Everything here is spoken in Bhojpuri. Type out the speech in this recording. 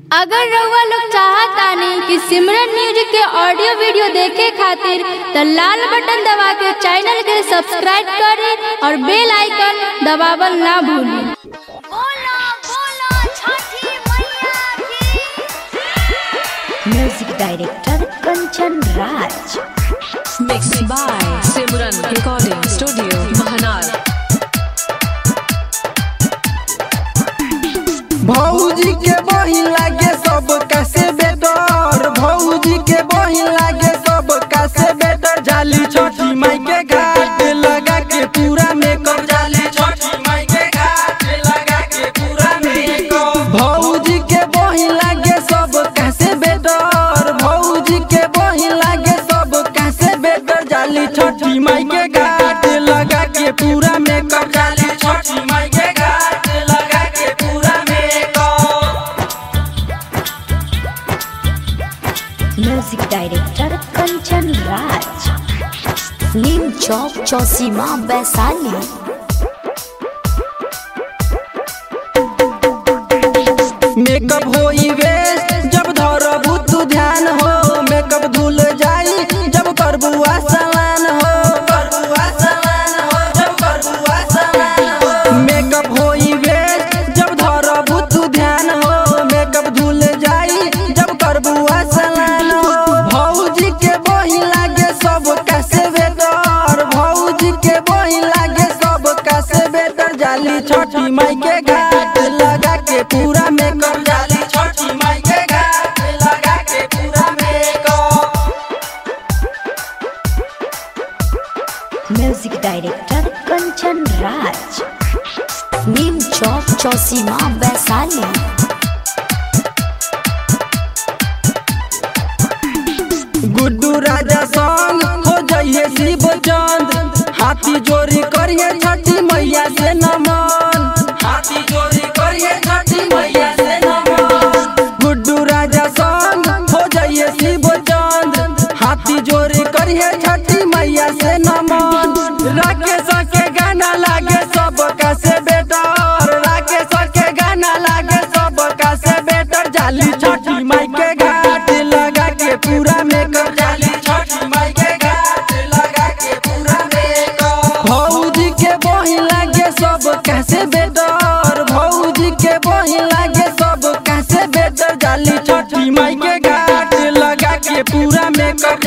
अगर रउआ लोग चाहतानी कि सिमरन म्यूजिक के ऑडियो वीडियो देखे खातिर त लाल बटन दबा के चैनल के सब्सक्राइब करें और बेल आइकन दबावल ना भूलें बोलो बोलो छठी मैया की music director Kanchan Raj Mixed by Simran Recording Studio, Mahanar. भौजी के बही लागे सब कैसे बेटर भौजी के बही लागे सब कैसे बेटर जाली छोटी माई के घाट लगा के पूरा मेकअप जाली छोटी माई के घाट लगा के पूरा मेकअप भौजी के बही लागे सब कैसे बेटर भौजी के बही लागे सब कैसे बेटर जाली छोटी माई के घाट लगा के पूरा मेकअप जाली छोटी माई के घाट लगा के पूरा makeup music director Kanchan Raj नीम चौक चौसीमा वैशाली मेकअप होई वेस्ट जब धरबू तू ध्यान हो मेकअप धुल जाई जब करबुआ समान हो करबुआ समान हो जब करबुआ समान हो मेकअप होई वेस्ट जब धरबू तू ध्यान हो मेकअप धुल जाई जब करबुआ समान हो भौजी के बही लागे सब कैसे बेटर भौजी के बही लागे सब कैसे बेटर जाली छोटी माई के घाट लगा के पूरा मेकअप जाली छोटी माई के घाट लगा के पूरा makeup music director Kanchan Raj नीम चौक चौसीमा वैशाली गुड्डू राजा संग हो जाइए शिव चंद हाथी जोरी करिए छठी मैया से नमन हाथी जोरी करिए छठी मैया से नमन गुड्डू राजा संग हो जाइए शिव चंद हाथी जोरी करिए छठी मैया से नमन राकेश के गाना लागे सब कैसे बेटर राकेश के गाना लागे सब कैसे बेटर जाली छठी माई के घाट लगा के पूरा मेकअप जाली छठी माई के घाट लगा के पूरा मेकअप भौजी के बही लागे सब कैसे बेटर भौजी के बही लागे सब कैसे बेटर जाली छठी माई के घाट लगा के पूरा मेकअप